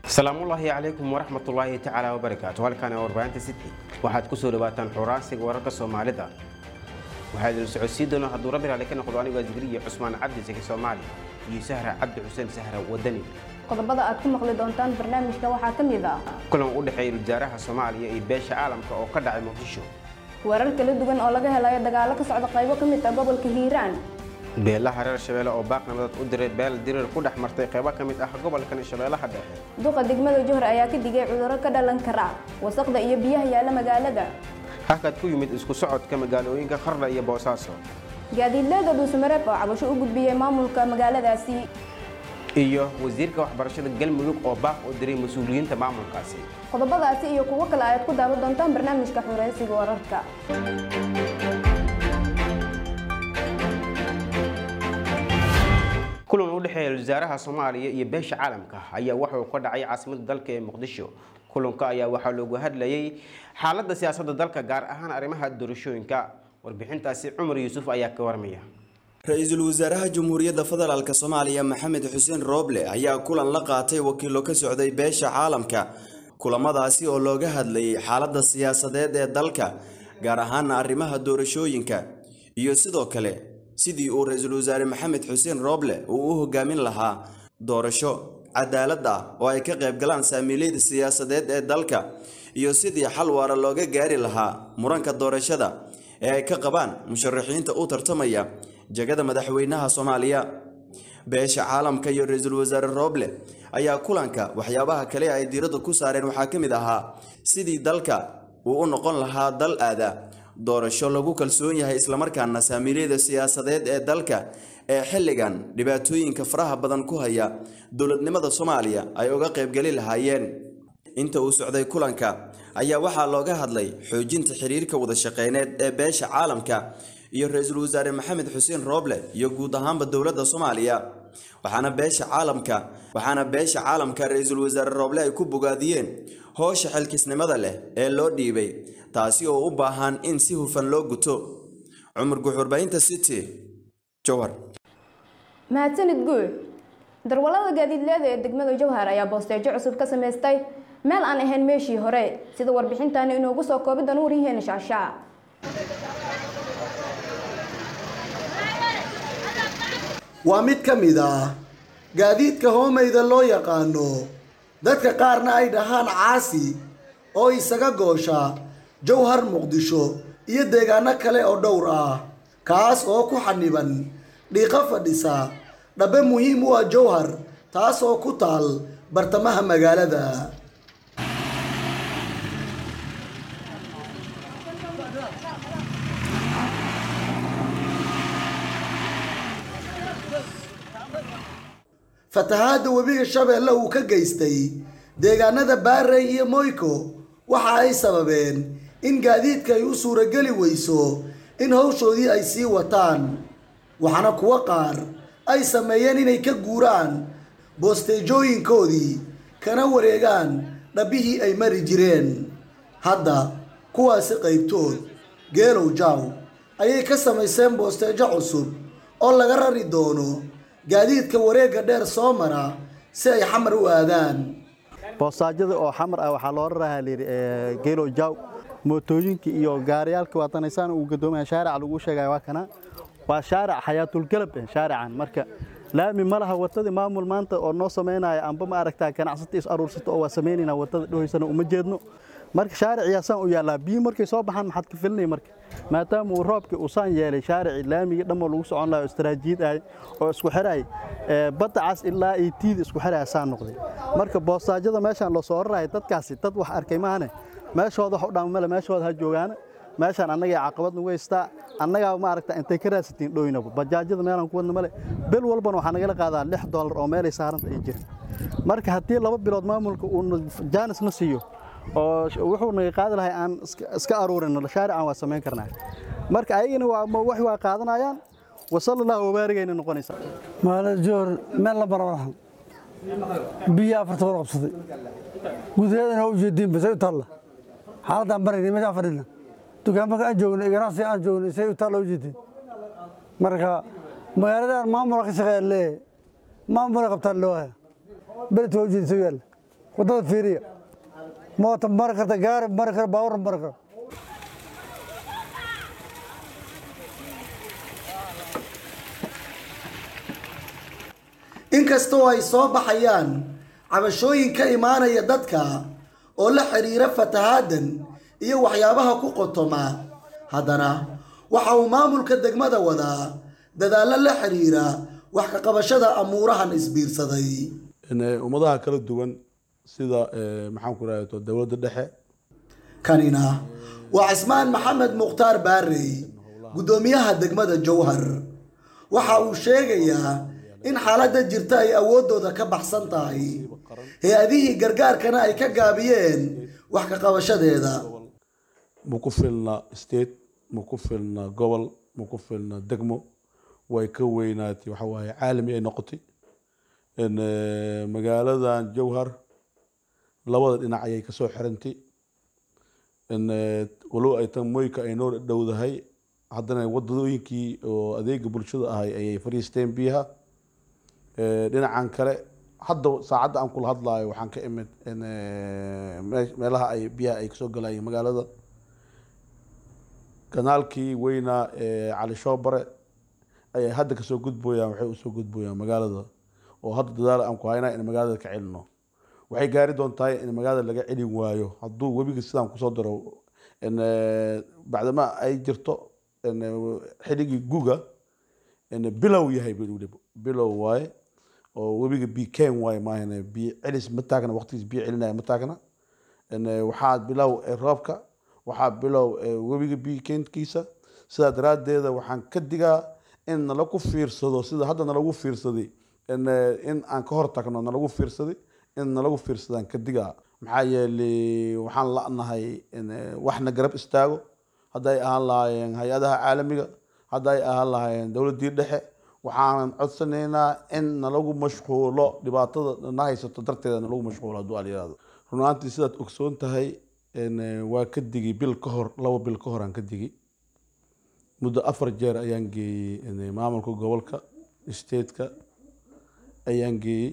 asalaamullaahi calaykum waraxmatullaahi tacaala wabarakaatu halkan ee warbaahinta city waxaad ku soo dhawaataan xuraansiga wararka soomaalida waxaa idin socodsiin doona hadduu rabbi raali ka noqdo anigoo zikriya cusmaan cabdi saki soomaali iyo sahra cabdi xuseen sahra wadani qodobada aad ku maqli doontaan barnaamijka waxaa ka mid ah kulan u dhexeeya wasaaraha soomaaliya iyo beesha caalamka oo ka dhacay muqdisho weerar kala duwan oo laga helayo dagaalo ka socda qaybo ka mid ah gobolka hiiraan beelaha reer shabeelle oo baaq nabadad u diray beel dirir ku dhex martay qaybo ka mid ah gobolkan shabeellaha dhexe duqa degmada johor ayaa ka digay cudurro ka dhalan kara wasaqda iyo biyaha yaalla magaalada halkaad ku yimid isku socodka magaalooyinka qardha iyo boosaaso gaadiidleeda dhuusamareeb oo cabasho u gudbiyey maamulka magaaladaasi iyo wasiirka waxbarashada galmudug oo baaq u diray mas-uuliyiinta maamulkaasi qodobadaasi iyo kuwo kale ayaad ku daawan doontaan barnaamijka xureysiga wararka kulan u dhexeeya wasaaraha soomaaliya iyo beesha caalamka ayaa wuxuu ka dhacay caasimada dalka ee muqdisho kulanka ayaa waxaa loogu hadlayay xaaladda siyaasadda dalka gaar ahaan arrimaha doorashooyinka warbixintaasi cumar yuusuf ayaa ka warmaya ra-iisul wasaaraha jamhuuriyadda federaalk soomaaliya maxamed xuseen rooble ayaa kulan la qaatay wakiilo ka socday beesha caalamka kulamadaasi oo looga hadlayay xaaladda siyaasadeed ee dalka gaar ahaana arrimaha doorashooyinka iyo sidoo kale sidii uu ra-iisul wasaare maxamed xuseen rooble uu u hogaamin lahaa doorasho cadaalad ah oo ay ka qayb galaan saamiilayda siyaasadeed ee dalka iyo sidii xal waara looga gaari lahaa muranka doorashada ee ay ka qabaan musharaxiinta u tartamaya jagada madaxweynaha soomaaliya beesha caalamka iyo ra-iisul wasaare rooble ayaa kulanka waxyaabaha kale ay diiradda ku saareen waxaa ka mid ahaa sidii dalka uu u noqon lahaa dal aada doorasho lagu kalsoon yahay islamarkaana saamiilayda siyaasadeed ee dalka ee xilligan dhibaatooyinka faraha badan ku haya dowladnimada soomaaliya ay uga qaybgeli lahaayeen inta uu socday kulanka ayaa waxaa looga hadlay xoojinta xiriirka wada shaqeyneed ee beesha caalamka iyo ra-iisul wasaare maxamed xuseen rooble iyo guud ahaanba dowladda soomaaliya waxaana beesha caalamka waxaana beesha caalamka ra-iisul wasaare rooble ay ku bogaadiyeen howsha xilkisnimada leh ee loo dhiibay taasi oo u baahan in si hufan loo guto cumar guxurbaynta city jowhar mahadsanid guul darwallada gaadiidleeda ee degmada jowhar ayaa boosteejo cusub ka samaystay meel aan ahayn meeshii hore sida warbixintaani inoogu soo koobi doona waryaheena shaashaa waa mid ka mid ah gaadiidka hoomayda loo yaqaano dadka qaarna ay dhahaan caasi oo isaga goosha jowhar muqdisho iyo deegaano kale oo dhowr ah kaas oo ku xaniban dhiiqo fadhisa dhabbe muhiim u ah jowhar taas oo ku taal bartamaha magaalada fatahaadda webiga shabeelle uu ka geystay deegaanada baarey iyo moyko waxa ay sababeen in gaadiidka ay u suurageli weyso in hawshoodii ay sii wataan waxaana kuwo qaar ay sameeyeen inay ka guuraan boosteejooyinkoodii kana wareegaan dhabbihii ay mari jireen hadda kuwaasi qaybtood geelow jaaw ayay ka samayseen boosteejo cusub oo laga rari doono gaadiidka wareegga dheer soo mara si ay xamar u aadaan boosaajada oo xamar ah waxaa loo rarahaa layidhi geelow jaaw mootooyinka iyo gaariyaalka waatanaysaan uu gadoomaya shaarica lagu sheegaya waa kana waa shaaric xayaatulgalab shaarican marka laami ma laha wadadii maamul maanta oo noo samaynaya amba ma aragtaa ganacsata is aruursata oo waa samaynayna wadada dhohaysana uma jeedno marka shaariciyaa saan u yaallaa biyo markay soo baxaan maxaad ka filinay marka maadaama uu roobkii uu saan yeelay shaaricii laamigii dhammoo lagu socon laha oo istaraatiijiyad ahay oo isku xidhay badda cas ilaa iyo tiida isku xidhaya saan noqday marka boostaajada meeshaan loo soo raraya dadkaasi dad wax arkay maahane meeshooda wax u dhaama male meeshooda ha joogaana meeshaan annagai caqabad nagu haystaa annagaa maaragta intay ka raadsatiin dhoynaba bajaajyada meelaan ku wadna male bil walbana waxaa nagala qaadaa lix doolar oo meelay saaranta ay jirin marka haddii laba bilood maamulka uu jaanis na siiyo oo wuxuu naga qaadi lahay aan iska aruurin shaarican waa samayn karnaa marka ayagana wax waa qaadanayaan wasal allah wabaarigayna noqonaysaa magaalada joor meel la barabarahan biyo afarta war qabsaday gudaheedana waa ujeediin basay u taalla xaaladaan barayna meeshaan fadhina dukaamaka aan joogno ganacsi aan joogno say u taalla ujeediin marka magaaladan maamula ka shaqeeya leeyahay maamula qabtaan loo haya beledka waa ujeedin soo yaalla waddada fiiriya moota mari karta gaari mari kara baabuurna mari kara inkastoo ay soo baxayaan cabashooyin ka imaanaya dadka oo la xiriira fatahaadan iyo waxyaabaha ku qotoma haddana waxa uu maamulka degmada wadaa dadaallo la xiriira wax ka qabashada amuurahan isbiirsaday ummadaha kala duwan sida maxaan ku rahdo dowladda dhexe kanina waa cismaan maxamed mukhtaar baarey guddoomiyaha degmada jowhar waxa uu sheegayaa in xaaladda jirta ay awooddooda ka baxsan tahay hay-adihii gargaarkana ay ka gaabiyeen wax ka qabashadeeda ma ku filna state ma ku filna gobol ma ku filna degmo way ka weynaatay waxa waaye caalami ay noqotay magaaladan jowhar labada dhinac ayay kasoo xirantay walow ay tan moyka ay noo dhowdahay haddana wadadooyinkii oo adeega bulshada ahay ayay fariisteen biyaha dhinacan kale hadda saacadda aan kula hadlayo waxaan ka imid meelaha ay biyaha ay kasoo galayeen magaalada kanaalkii weynaa ee cali shoobare ayay hadda kasoo gudbooyaan waxay usoo gudbooyaan magaalada oo hadda dadaal aan ku haynaa in magaalada ka celino waxay gaari doontaa in magaalada laga celin waayo hadduu webiga sidaan kusoo daro bacdama ay jirto xiligii guga bilow yahay bilow waaye oo webiga biken waaye maahan biyo celis ma taagna waqtigiis biyo celinaya ma taagna waxaa bilow roobka waxaa bilow webiga bikenkiisa sidaa daraaddeeda waxaan ka digaa in nalagu fiirsado sida hadda nalagu fiirsaday in aan ka hor tagno nalagu fiirsaday in nalagu fiirsadaan ka digaa maxaa yeelay waxaan la'nahay waxna garab istaago hadday ahaan lahaayeen hay-adaha caalamiga hadday ahaan lahaayeen dowladdii dhexe waxaanan codsanaynaa in nalagu mashquulo dhibaatada na haysato darteeda nalagu mashquulo hadduu alyiraahdo runaantii sidaad ogsoon tahay waa ka digi bil ka hor laba bil ka hor aan ka digi muddo afar jeer ayaan geeyey maamulka gobolka stateka ayaan geeyey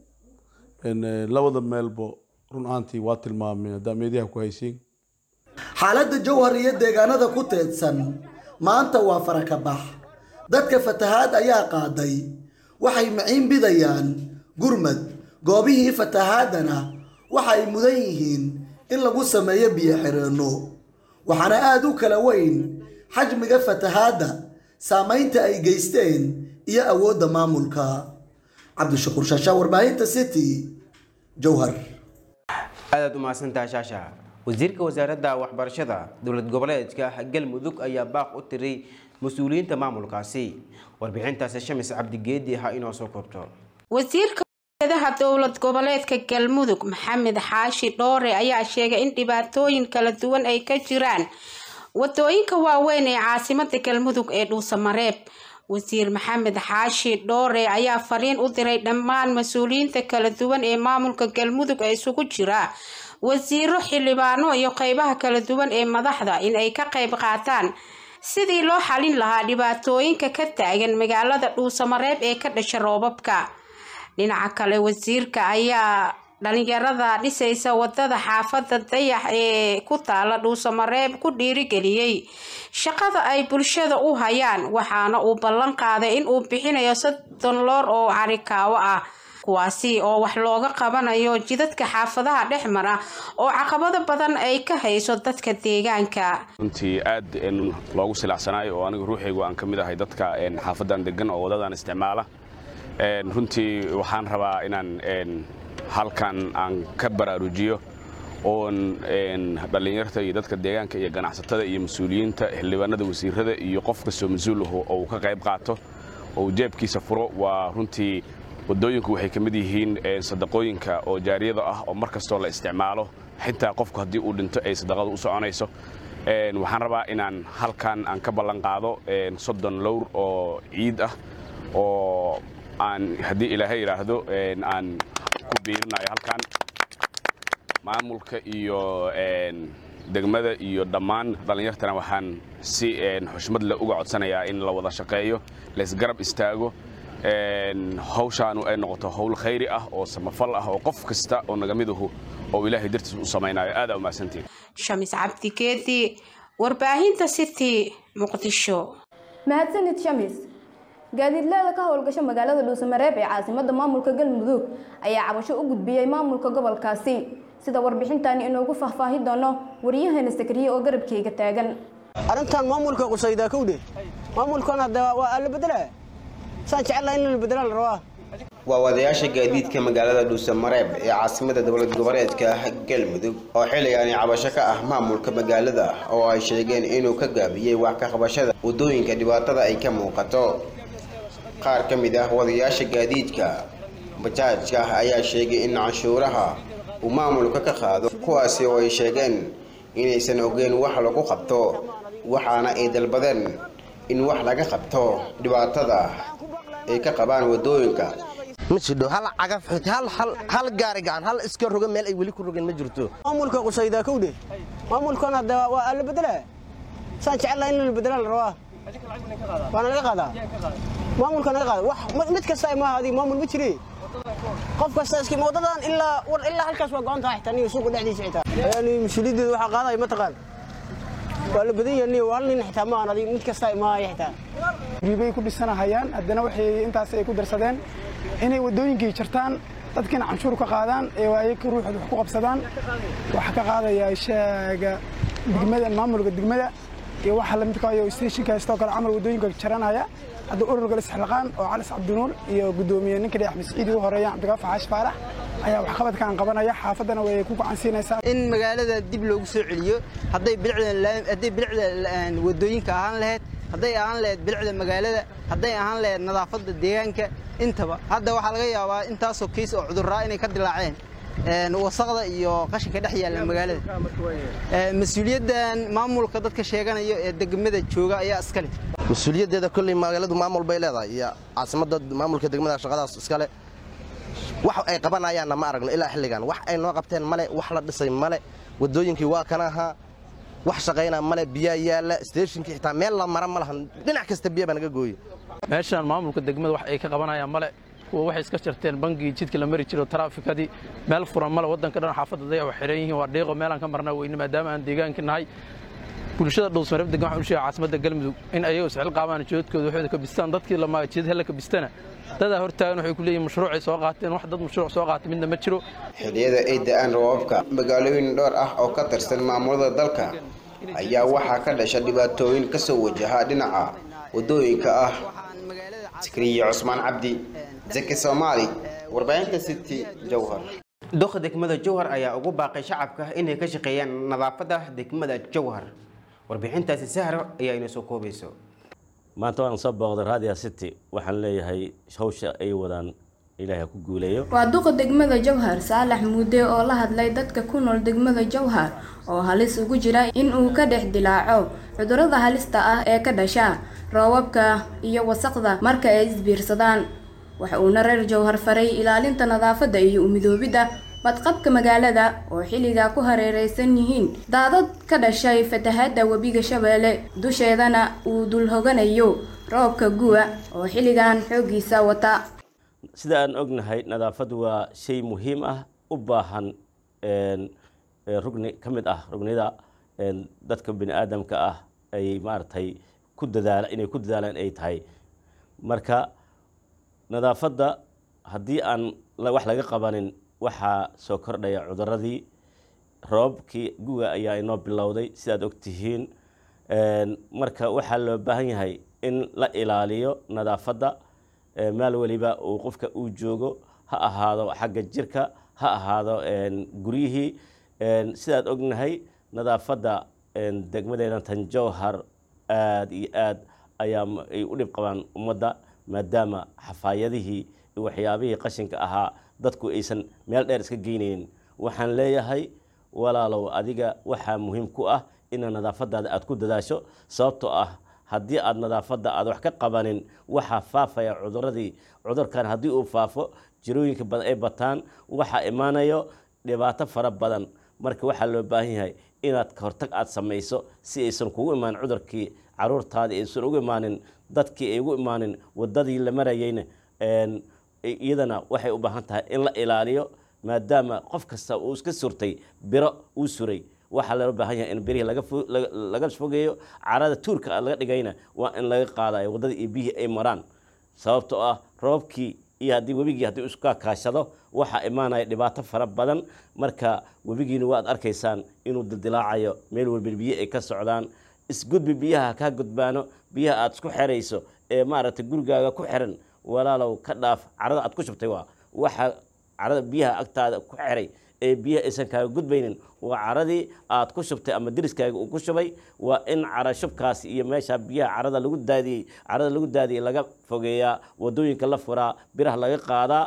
labada meelbo run ahaantii waa tilmaameen haddaa meediyaha ku haysiin xaaladda jowhar iyo deegaanada ku teedsan maanta waa farakabax dadka fatahaad ayaa qaaday waxay maciin bidayaan gurmad goobihii fatahaadana waxa ay mudan yihiin in lagu sameeyo biyo xireenno waxaana aada u kala weyn xajmiga fatahaadda saamaynta ay geysteen iyo awoodda maamulka cabdishakuur shaashaa warbaahinta city jowhar aadaad u mahadsantaha shaasha wasiirka wasaaradda waxbarashada dowlad goboleedka galmudug ayaa baaq u tiray mas-uuliyiinta maamulkaasi warbixintaasi shamis cabdigeedi ha inoo soo koobto wasiirka adaha dowlad goboleedka galmudug maxamed xaashi dhoore ayaa sheegay in dhibaatooyin kala duwan ay ka jiraan wadooyinka waaweyn ee caasimada galmudug ee dhuusamareeb wasiir maxamed xaashi dhoore ayaa fariin u diray dhammaan mas-uuliyiinta kala duwan ee maamulka galmudug ee isugu jira wasiiro xildhibaano iyo qeybaha kala duwan ee madaxda in ay ka qeyb qaataan sidii loo xalin lahaa dhibaatooyinka ka taagan magaalada dhuusamareeb ee ka dhasha roobabka dhinaca kale wasiirka ayaa dhalinyarada dhisaysa wadada xaafada dayax ee ku taala dhuusamareeb ku dhiirigeliyey shaqada ay bulshada u hayaan waxaana uu ballan qaaday in uu bixinayo soddon loor oo carikaawo ah kuwaasi oo wax looga qabanayo jidadka xaafadaha dhex mara oo caqabado badan ay ka hayso dadka deegaanka runtii aad loogu silacsanaayo oo anigu ruuxaygu aan ka mid ahay dadka xaafadan degan oo wadadan isticmaala runtii waxaan rabaa inaan halkan aan ka baraarujiyo oon dhallinyarta iyo dadka deegaanka iyo ganacsatada iyo mas-uuliyiinta xildhibaanada wasiirada iyo qof kastoo mas-uul aho oo uu ka qayb qaato oo uu jeebkiisa furo waa runtii wadooyinku waxay ka mid yihiin sadaqooyinka oo jaariyada ah oo mar kastoo la isticmaalo xitaa qofku haddii uu dhinto ay sadaqadu u soconayso waxaan rabaa inaan halkan aan ka ballan qaado soddon lowr oo ciid ah oo aan haddii ilaahay yidhaahdo aan ku biirinayo halkan maamulka iyo degmada iyo dhammaan dhallinyartana waxaan si xushmad leh uga codsanayaa in la wada shaqeeyo laysgarab istaago hawshaanu ay noqoto howl khayri ah oo samafal ah oo qof kasta oo nagamiduhu oo ilaahay dartiis u samaynayo aad aa umahadsantiin shamis cabdikeedi warbaahinta city muqdisho mahadsanid shamis gaadiidleeda ka howlgasha magaalada dhuusamareeb ee caasimada maamulka galmudug ayaa cabasho u gudbiyey maamulka gobolkaasi sida warbixintani inoogu faahfaahin doono waryaheena sakariye oo garabkeyga taagan arrintan maamulka qusaydaa kowdhe maamulkan hadda waa alla bedela saan jecelahay in la bedela la rabaa waa wadayaasha gaadiidka magaalada dhuusamareeb ee caasimada dowlad goboleedka galmudug oo xilligaani cabasho ka ah maamulka magaalada oo ay sheegeen inuu ka gaabiyey wax ka qabashada waddooyinka dhibaatada ay ka muuqato qaar ka mid ah wadayaasha gaadiidka bajaajka ayaa sheegay in canshuuraha uu maamulka ka qaado kuwaasi oo ay sheegeen inaysan ogeyn wax lagu qabto waxaana ay dalbadeen in wax laga qabto dhibaatada ay ka qabaan waddooyinka ma jidho hal cagaf xut hal hal hal gaari gacan hal iska roga meel ay weli ku rogeen ma jirto maamulka qusaydaa kowdhe maamulkan hadda waa alla bedela saan jecelahay in la bedela la rabaa waana laga qaadaa maamulka naga qaada wax mid kasta maaha adiga maamul ma jire qof kasta iski wadadan ilaa war ilaa halkaas waa go'an tahay xitaa niyo suuqa dhexdiisa xitaa yani mas-uuliyaddeeda waxaa qaadaya ma taqaan waa la badan yahay niyo hal nin xitaa maahan adiga mid kasta maahaya xitaa riibay ku dhisanahayaan haddana waxay intaas ay ku darsadeen inay waddooyinkii jartaan dadkiina canshuur ka qaadaan ee ayaga ruuxooda wax ku qabsadaan waxaa ka qaadaya shaaga degmada maamulka degmada iyo waxa lamidka iyo stationka sidoo kale camal waddooyinka jaranaya hadda ururka lisxilqaan oo calis cabdinuur iyo guddoomiye ninka dhex masciidi u horeeya cabdigaaf xaash faarax ayaa waxqabadkan qabanaya xaafaddana way ku gacan siinaysaa in magaalada dib loogu soo celiyo hadday bilicda hadday bilicda waddooyinka ahaan lahayd hadday ahaan lahayd bilicda magaalada hadday ahaan lahayd nadaafadda deegaanka intaba hadda waxaa laga yaabaa intaasoo kiis oo cudurraa inay ka dilaaceen wasaqda iyo qashinka dhex yaalla magaalada mas-uuliyaddan maamulka dadka sheeganayo ee degmada jooga ayaa iskale mas-uuliyaddeeda kolley magaaladu maamul bay leedahay iyo caasimadda maamulka degmada shaqadaas iskale wax ay qabanayaanna ma aragno ilaa xilligan wax ay noo qabteen male wax la dhisay male waddooyinkii waa kana ahaa wax shaqaynaa male biyaa yaalla steeshinkii xitaa meel la mara ma lahan dhinac kasta biya baa naga gooye meeshaan maamulka degmada wax ay ka qabanayaan male kuwa waxay iska jarteen bangigii jidka la mari jiro taraafikadii meel furan male waddanka dhan xaafadda dayax waa xiran yihiin waa dhiiqo meelaan ka marnaa weyne maadaama aan deegaanka nahay bulshada dhuusmareeb degan waxaan u sheegay caasimada galmudug in ayagu isxil qaabaan joodkooda waxooda ka bistaan dadkii la maaga jidad hella ka bistana dadaa hortaagan waxay ku leeyihin mashruucay soo qaateen wax dad mashruuc soo qaatay midna ma jiro xilliyada ay da-aan roobabka magaalooyin dhowr ah oo ka tirsan maamulada dalka ayaa waxaa ka dhasha dhibaatooyin ka soo wajaha dhinaca waddooyinka ah sikriye cusmaan cabdi zaki soomaali warbaahinta city jowhar doqa degmada jowhar ayaa ugu baaqay shacabka inay ka shaqeeyaan nadaafadda degmada jowhar warbixintaasi sahro ayaa inoo soo koobayso maanta waan soo booqday radia city waxaan leeyahay hawsha ay wadaan ilaahay ha ku guuleeyo waa duqa degmada jowhar saalax muude oo la hadlay dadka ku nool degmada jowhar oo halis ugu jira in uu ka dhex dilaaco cudurrada halista ah ee ka dhasha roobabka iyo wasaqda marka ay isbiirsadaan waxa uuna reer jowhar faray ilaalinta nadaafadda iyo umidoobidda badqabka magaalada oo xilligaa ku hareeraysan yihiin daadad ka dhashay fatahaadda webiga shabeelle dusheedana uu dul hoganayo roobka gu'a oo xilligan xooggiisa wata sida aan ognahay nadaafaddu waa shay muhiim ah u baahan rugni ka mid ah rugnida dadka bini aadamka ah ay maaragtay ku dadaala inay ku dadaalaan ay tahay marka nadaafadda haddii aan wax laga qabanin waxaa soo kordhaya cuduradii roobabkii guga ayaa inoo bilowday sidaad ogtihiin marka waxaa loo baahan yahay in la ilaaliyo nadaafadda meel weliba uu qofka uu joogo ha ahaado xagga jirka ha ahaado guryihii sidaad ognahay nadaafadda degmadeena tanjowhar aada iyo aad ayaa ay u dhib qabaan ummadda maadaama xafaayadihii iyo waxyaabihii qashinka ahaa dadku aysan meel dheer iska geynaynin waxaan leeyahay walaalow adiga waxaa muhiim ku ah ina nadaafadaada aad ku dadaasho sababtoo ah haddii aad nadaafadda aad wax ka qabanin waxaa faafaya cuduradii cudurkan haddii uu faafo jirooyinka badan ay bataan waxaa imaanayo dhibaato fara badan marka waxaa loo baahan yahay inaad kahortag aad samayso si aysan kugu imaanin cudurkii caruurtaadii aysan ugu imaanin dadkii ay ugu imaanin wadadii la marayeyna iyadana waxay u baahan tahay in la ilaaliyo maadaama qof kasta uu iska surtay biro uu suray waxaa loo baahan yahay in birihii laga fogeeyo carada tuurka laga dhigayna waa in laga qaadayo waddada iyo biyihii ay maraan sababtoo ah roobkii iyo haddii webigii haddii iska kaashado waxaa imaanaya dhibaato fara badan marka webigiina waad arkaysaan inuu dildilaacayo meel walba biyo ay ka socdaan isgudbi biyaha kaa gudbaano biyaha aad isku xerayso ee maaragtay gurigaaga ku xiran walaalow ka dhaaf carada aad ku shubtay waa waxa carada biyaha agtaada ku xiray ee biyaha aysan kaaga gudbaynin waa caradii aad ku shubtay ama deriskaaga uu ku shubay waa in cara shubkaas iyo meesha biyaha carada lagu daadiyey carada lagu daadiyey laga fogeeyaa wadooyinka la furaa biraha laga qaadaa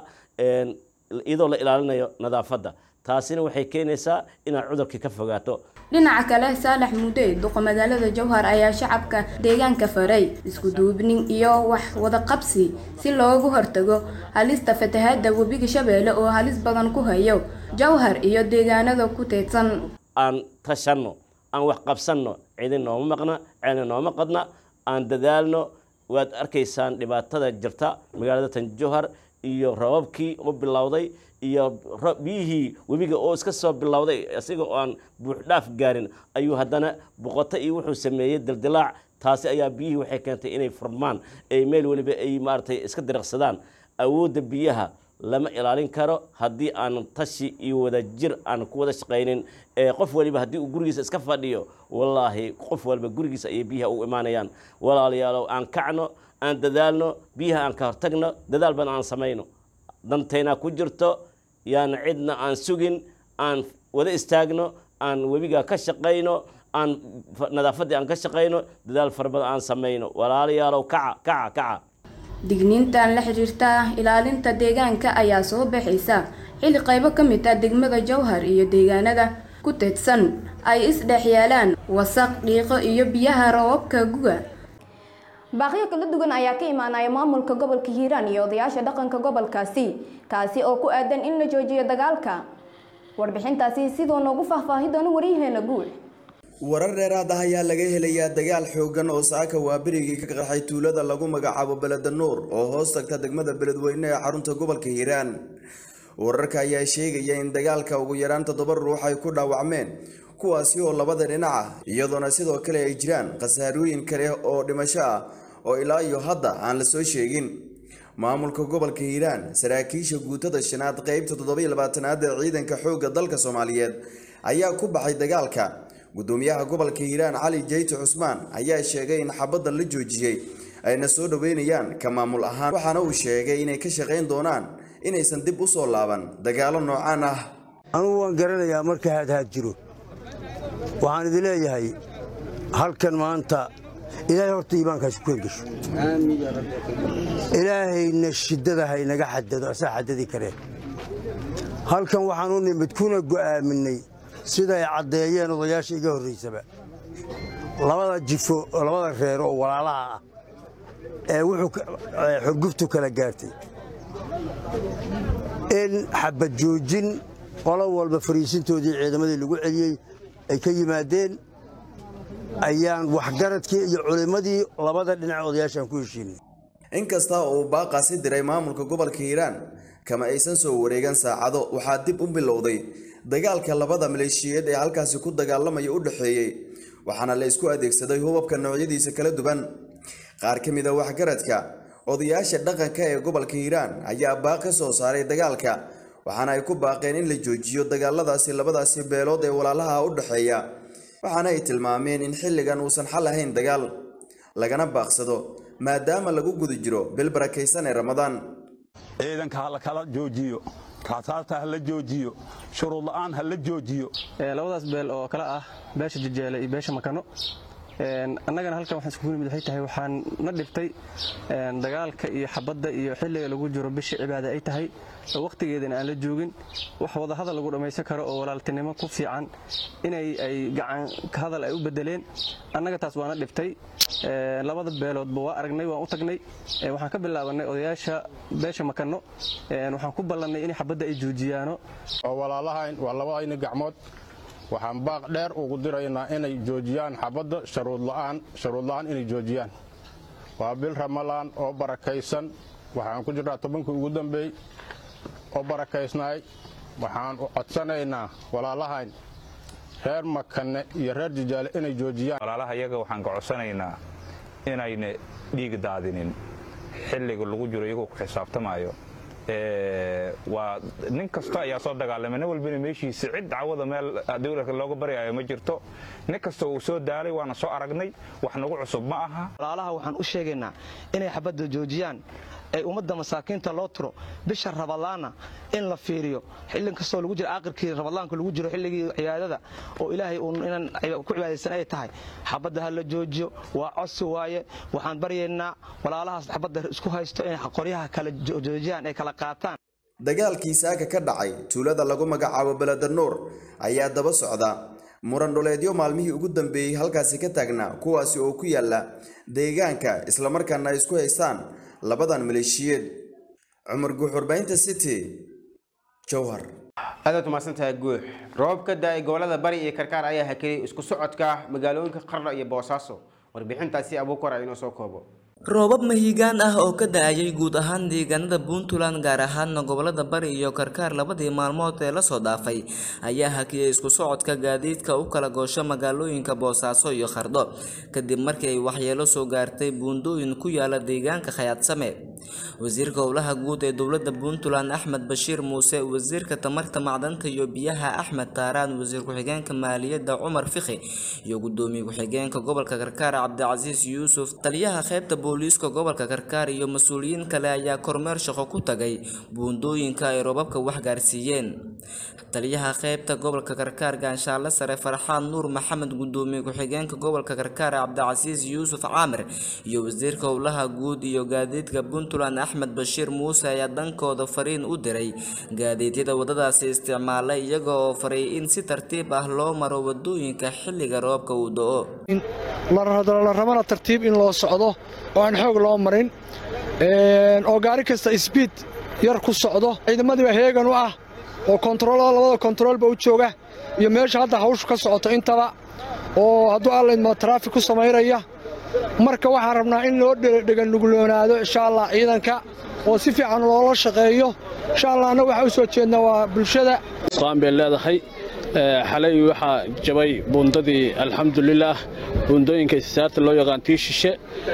iyadoo la ilaalinayo nadaafadda taasina waxay keenaysaa inaad cudurkii ka fogaato dhinaca kale saalax mudee duqa magaalada jowhar ayaa shacabka deegaanka faray isku duubnin iyo wax wada qabsi si loogu hortago halista fatahaada webiga shabeelle oo halis badan ku hayo jowhar iyo deegaanada ku teedsan aan tashanno aan wax qabsanno cidin nooma maqna ceelna nooma qadna aan dadaalno waad arkaysaan dhibaatada jirta magaalada tan jowhar iyo rababkii oo bilowday iyo biyihii webiga oo iska soo bilowday isaga oo aan buuxdhaaf gaarin ayuu haddana boqoto iyo wuxuu sameeyey dildilaac taasi ayaa biyihii waxay keentay inay furmaan ay meel weliba ay maaragtay iska diriqsadaan awoodda biyaha lama ilaalin karo haddii aan tashi iyo wada jir aan ku wada shaqaynin ee qof waliba haddii uu gurigiisa iska fadhiyo wallaahi qof waliba gurigiisa ayay biyaha u imaanayaan walaalayaalow aan kacno aan dadaalno biyaha aan ka hortagno dadaal badan aan samayno dantayna ku jirto yaan cidna aan sugin aan wada istaagno aan webiga ka shaqayno aan nadaafaddii aan ka shaqayno dadaal fara badan aan samayno walaalayaalow kaca kaca kaca digniintan la xiriirta ilaalinta deegaanka ayaa soo baxaysa xilli qaybo ka mid ah degmada jowhar iyo deegaanada ku teedsan ay isdhex yaalaan wasaq dhiiqo iyo biyaha roobabka guga baaqyo kala duwan ayaa ka imaanaya maamulka gobolka hiiraan iyo odayaasha dhaqanka gobolkaasi kaasi oo ku aadan in la joojiyo dagaalka warbixintaasi sidoo noogu faahfaahi doono waryaheena guul warar dheeraad ah ayaa laga helayaa dagaal xoogan oo saaka waaberigii ka qarxay tuulada lagu magacaabo beleda nuur oo hoos tagta degmada beledweyne ee xarunta gobolka hiiraan wararka ayaa sheegaya in dagaalka ugu yaraan toddoba ruux ay ku dhaawacmeen kuwaasi oo labada dhinac ah iyadoona sidoo kale ay jiraan khasaarooyin kale oo dhimasho ah oo ilaa iyo hadda aan la soo sheegin maamulka gobolka hiiraan saraakiisha guutada shanaad qeybta toddobiyo labaatanaad ee ciidanka xoogga dalka soomaaliyeed ayaa ku baxay dagaalka gudoomiyaha gobolka hiiraan cali jeyte cusmaan ayaa sheegay in xabadda la joojiyey ayna soo dhoweynayaan ka maamul ahaan waxaana uu sheegay inay ka shaqayn doonaan inaysan dib u soo laaban dagaalo noocaan ah anugu waan garanayaa marka haadhaad jiro waxaan idin leeyahay halkan maanta ilaahay horta iimaankaas ku hergesho ilaahayna shiddada haynaga xadado asaa xadadi kareen halkan waxaan u nimid kuna go'aaminay siday caddeeyeen odayaasha iga horraysaba labada jifo oo labada reer oo walaalaha ah ee wuxuu xurguftu kala gaartay in xabad joojin qolo walba fariisintoodii ciidamadii lagu celiyey ay ka yimaadeen ayaan waxgaradkii iyo culimmadii labada dhinac odayaashaan ku heshiinay inkasta uu baaqaasi diray maamulka gobolka hiiraan kama aysan soo wareegan saacado waxaa dib u bilowday dagaalka labada maleeshiyeed ee halkaasi ku dagaalamaya u dhexeeyey waxaana la isku adeegsaday hubabka noocyadiisa kala duwan qaar ka mid a waxgaradka odayaasha dhaqanka ee gobolka hiiraan ayaa baaq ka soo saaray dagaalka waxaana ay ku baaqeen in la joojiyo dagaaladaasi labadaasi beelood ee walaalaha u dhexeeya waxaana ay tilmaameen in xilligan uusan xal ahayn dagaal lagana baaqsado maadaama lagu guda jiro bil barakaysan ee ramadaan ciidanka ha la kala joojiyo raasaasta ha la joojiyo shuruud la'aan ha la joojiyo labadaas beel oo kale ah beesha jajeele iyo beesha makano annagana halkan waxaan iskugu nimid waxay tahay waxaan na dhibtay dagaalka iyo xabadda iyo xilliga lagu jiro bisha cibaada ay tahay oo wakhtigeedana aan la joogin wax wadahadal lagu dhammaysan karo oo walaaltinimo ku fiican inay ay gacan hadal ay u bedeleen annaga taas waana dhibtay labada beeloodba waa aragnay waan u tagnay waxaan ka bilaabanay odayaasha beesha makano waxaan ku ballannay in xabadda ay joojiyaano oo walaalahayn waa labadayna gacmood waxaan baaq dheer ugu diraynaa inay joojiyaan xabadda sharuud la'aan sharuud la'aan inay joojiyaan waa bil ramalaan oo barakaysan waxaan ku jirnaa tobankii ugu dambeey oo barakaysnaay waxaan u codsanaynaa walaalahayn reer makane iyo reer jijaale inay joojiyaan walaalaha iyaga waxaan ka codsanaynaa inayna dhiig daadinin xilliga lagu jiro iyagoo ku xisaabtamayo waa nin kasta ayaa soo dagaalamay nin walbana meeshiisa cid cawada meel dowladka looga baryayo ma jirto nin kasta uu soo daalay waana soo aragnay wax nagu cusub ma aha walaalaha waxaan u sheegaynaa inay xabadda joojiyaan ee ummadda masaakiinta loo tiro bisha rabadaana in la fiiriyo xillin kastoo lagu jiro aakhirkii rabadaanka lagu jiro xilligii cibaadada oo ilaahay uun inaan ku cibaadaysan ay tahay xabadda ha la joojiyo waa codsi waaye waxaan baryaynaa walaalahaas xabadda isku haysto inay qoryaha kala joojiyaan ay kala qaataan dagaalkii saaka ka dhacay tuulada lagu magacaabo beledanuur ayaa daba socda muran dhuleedyo maalmihii ugu dambeeyey halkaasi ka taagnaa kuwaasi oo ku yaala deegaanka islamarkaana ay isku haystaan labadan maleeshiyeed cumar guux warbaahinta city jowhar aadaad umahadsantahay guux roobab ka da-ay gobolada bari iyo karkaar ayaa hakeliyay isku socodka magaalooyinka qardho iyo boosaaso warbixintaasi abuukor a inoo soo koobo roobab mahiigaan ah oo ka da-ayay guud ahaan deegaanada puntland gaar ahaana gobolada bari iyo karkaar labadii maalmood ee lasoo dhaafay ayaa hakiyay isku socodka gaadiidka u kala goosho magaalooyinka boosaaso iyo qardho kadib markii ay waxyeelo soo gaartay buundooyin ku yaala deegaanka khayaadsame wasiirka howlaha guud ee dowlada puntland axmed bashiir muuse wasiirka tamarta macdanta iyo biyaha axmed taaraan wasiir ku-xigeenka maaliyadda cumar fikhi iyo gudoomiye ku-xigeenka gobolka karkaar cabdicasiis yuusuf taliyaha qeybta booliiska gobolka karkaar iyo mas-uuliyiin kale ayaa kormeer shaqo ku tagay buundooyinka ay roobabka wax gaarsiiyeen taliyaha qeybta gobolka karkaar gaanshaale sare farxaan nuur maxamed gudoomiye ku-xigeenka gobolka karkaar cabdicasiis yuusuf caamir iyo wasiirka howlaha guud iyo gaadiidka puntland axmed bashiir muuse ayaa dhankooda fariin u diray gaadiidyada wadadaasi isticmaalay iyaga oo faray in si tartiib ah loo maro wadooyinka xilliga roobka uu do-o la rabana tartiib in loo socdo oo aan xoog loo marin oo gaari kasta sbiid yar ku socdo ciidamadiiba heegan u ah oo kontaroolada labada kontaroolba u jooga iyo meesha hadda hawshu ka socoto intaba oo hadduu allaydmo taraafik ku samaynaya marka waxaan rabnaa in loo dheganuguloonaado insha allah ciidanka oo si fiican loola shaqeeyo insha allah annaga waxaa u soo jeednaa waa bulshada qaan bay leedahay xalay waxaa jabay buundadii alxamdulilaah buundooyinka isaarta loo yaqaan tii shishe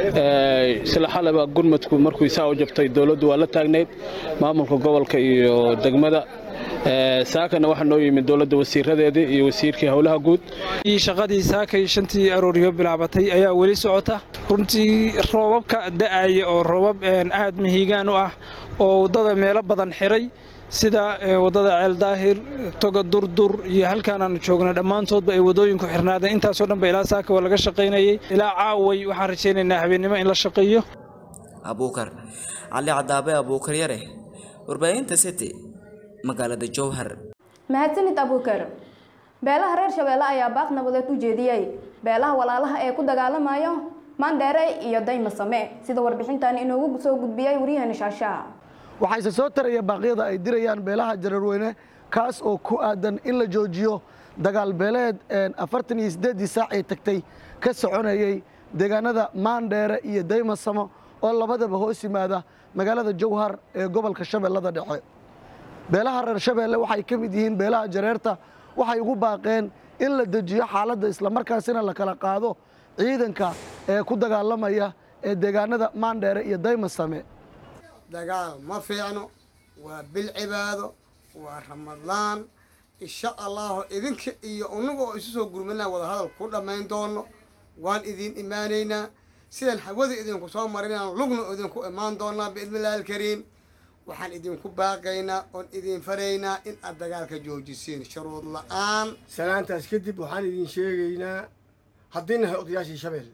isla xalaba gurmadku markuu isaa u jabtay dowladdu waa la taagnayd maamulka gobolka iyo degmada saakana waxaa noo yimid dowladda wasiiradeedii iyo wasiirkii howlaha guud shaqadii saakay shantii arooriyo bilaabatay ayaa weli socota runtii roobabka da'aya oo roobab aad mahiigaan u ah oo waddada meelo badan xiray sida waddada ceeldaahir toga durdur iyo halkaan aanu joogna dhammaantoodba ay waddooyinku xirnaadeen intaasoo dhan ba ilaa saaka waa laga shaqaynayay ilaa caaway waxaan rajaynaynaa habeennimo in la shaqeeyo abuukar cali cadaabe abuukar yare warbaahinta city magaalada jowhar mahadsanid abuukar beelaha reer shabeelle ayaa baaq nabadeed u jeediyey beelaha walaalaha ee ku dagaalamayo mandheere iyo daymasame sida warbixintan inoogu soo gudbiyay waryaheena shaashaa waxayse soo taraya baaqyada ay dirayaan beelaha jararweyne kaas oo ku aadan in la joojiyo dagaal beeleed afartan iyo siddeeddii saac ay tagtay ka soconayey deegaanada maandheere iyo daymasamo oo labadaba hoos yimaada magaalada jowhar ee gobolka shabeellada dhexe beelaha reer shabeelle waxay ka mid yihiin beelaha jareerta waxay ugu baaqeen in la dejiyo xaaladda islamarkaasina la kala qaado ciidanka ee ku dagaalamaya ee deegaanada maandheere iyo daymasame dagaal ma fiicno waa bil cibaado waa ramadaan insha allahu idinka iyo unaga oo isu soo gurmanaa wadahadal ku dhammayn doono waan idiin imaanaynaa sidaan hawada idinku soo marinaan lugna idinku imaan doonaa biidnillahi alkariim waxaan idinku baaqaynaa oon idin faraynaa in aad dagaalka joojisiin shuruud la-aan salaantaas kadib waxaan idin sheegaynaa haddii nahay odayaashii shabeelle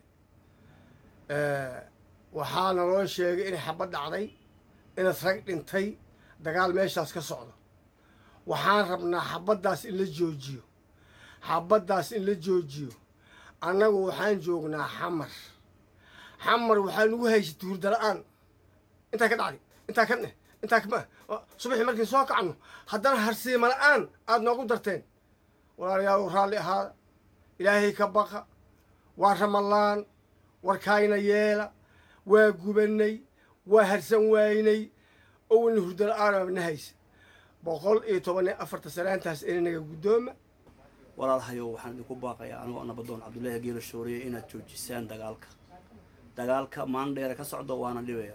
waxaa naloo sheegay inay xabad dhacday inaad rag dhintay dagaal meeshaas ka socdo waxaan rabnaa xabaddaas in la joojiyo xabaddaas in la joojiyo annagu waxaan joognaa xamar xamar waxaa nagu haysay tuurda la-aan intaa ka dhacday intaa ka dheh intaa kama subaxii markiin soo kacno haddana harsiima la-aan aada noogu darteen walaalayaal raalli ahaada ilaahay ka baqa waa ramalaan warkaayna yeela waa gubannay waa harsan waynay owalna hurdala aanabna haysa boqol iyo toban iyo afarta sanaantaas inanaga guddooma walaalahayow waxaan idinku baaqayaa anigoo nabadoon cabdullaahi geelo shooriye inaad joojisaan dagaalka dagaalka maandheere ka socdo waana dhibayaa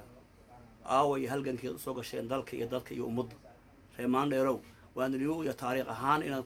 aawa iyo halgankeed usoo gasheen dalka iyo dadka iyo ummadda ree maandheerow waana niyo iyo taariikh ahaan inaan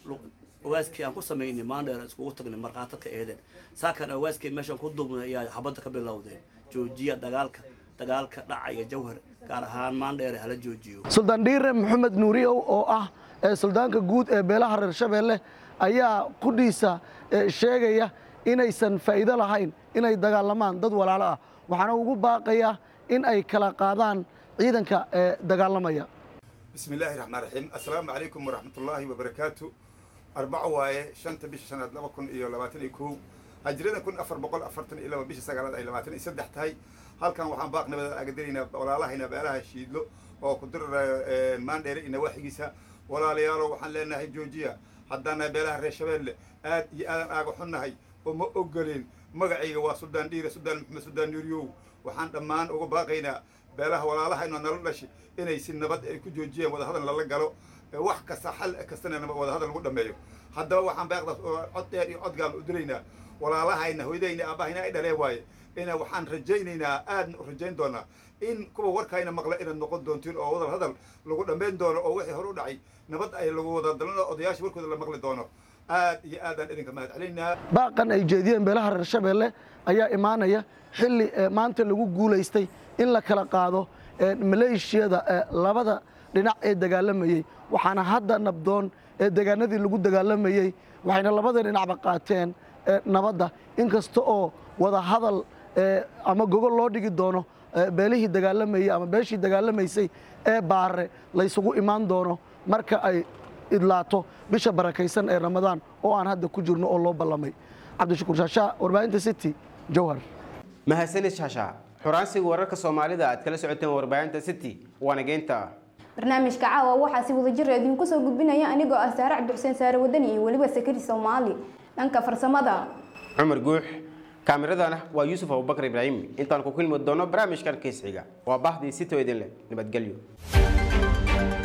awaaskii aan ku samaynay maandheere iskugu tagnay markhaatadka eedeen saakan awaaskii meeshaan ku duubnay ayaa xabadda ka bilowdeen joojiya dagaalka dagaalka dhacaya jawhar gaar ahaan maandheere hala joojiyo suldaan dhiire maxamed nuuriyow oo ah ee suldaanka guud ee beelaha reer shabeelle ayaa qudhiisa sheegaya inaysan faa'iido lahayn inay dagaalamaan dad walaalo ah waxaana ugu baaqayaa in ay kala qaadaan ciidanka ee dagaalamaya بسم الله الرحمن الرحيم السلام عليكم ورحمة الله وبركاته أربعة واي شنطة بيش سنة لما كن إيو لباتن إيكو هجرنا كن أفر بقول أفرتن إلا بيش سجلات أي لباتن يسدح تاي هل كان وحن باقنا بدل أقدرين ولا الله هنا بقالها شيدلو أو قدر مان دير إن وحجيسا ولا ليالو وحن لنا هي جوجيا حدنا بلاه رشبل آد يآدم آجو حنا هاي وما أقولين مقعي وسودان دير سودان محمد سودان يوريو وحن دمان أقول باقينا beelaha walaalaha inuu nala dhashay inay si nabad ay ku joojiyeen wadahadal lala galo wax kasta xal kastana wadahadal lagu dhameeyo haddaba waxaan baaqdaas cod dheer iyo cod gaal u diraynaa walaalahayna hooyadayna aabahayna ay dhaleen waaye ina waxaan rajaynaynaa aadna u rajayn doonaa in kuwa warkayna maqla inaad noqon doontiin oo wadal hadal lagu dhammayn doono oo wixii hore u dhacay nabad ay lagu wada dalano odayaasha warkooda la maqli doono aad iyo aadaan idinka mahad celinaynaa baaqan ay jeediyeen beelaha reer shabeelle ayaa imaanaya xilli maanta lagu guulaystay in la kala qaado maleeshiyada labada dhinac ee dagaalamayey waxaana hadda nabdoon ee degaanadii lagu dagaalamayey waxayna labada dhinacba qaateen nabadda inkasta oo wada hadal ama gogol loo dhigi doono beelihii dagaalamayey ama beeshii dagaalamaysay ee baare laysugu imaan doono marka ay idlaato bisha barakaysan ee ramadaan oo aan hadda ku jirno oo loo ballamay cabdishakuur shaashaa warbaahinta city jowhar mahadsanid shaashaa xuraansiga wararka soomaalida aad kala socoteen warbaahinta city waana geynta barnaamijka caawa waxaa si wadajir idinku soo gudbinaya anigoo ah saare cabdixuseen saare wadani iyo weliba sakari soomaali dhanka farsamada cumar guux kaamiradana waa yuusuf abubakar ibraahim intaan ku kulmi doono barnaamijkan kiisxiga waa bahdii city oo idin leh nabadgelyo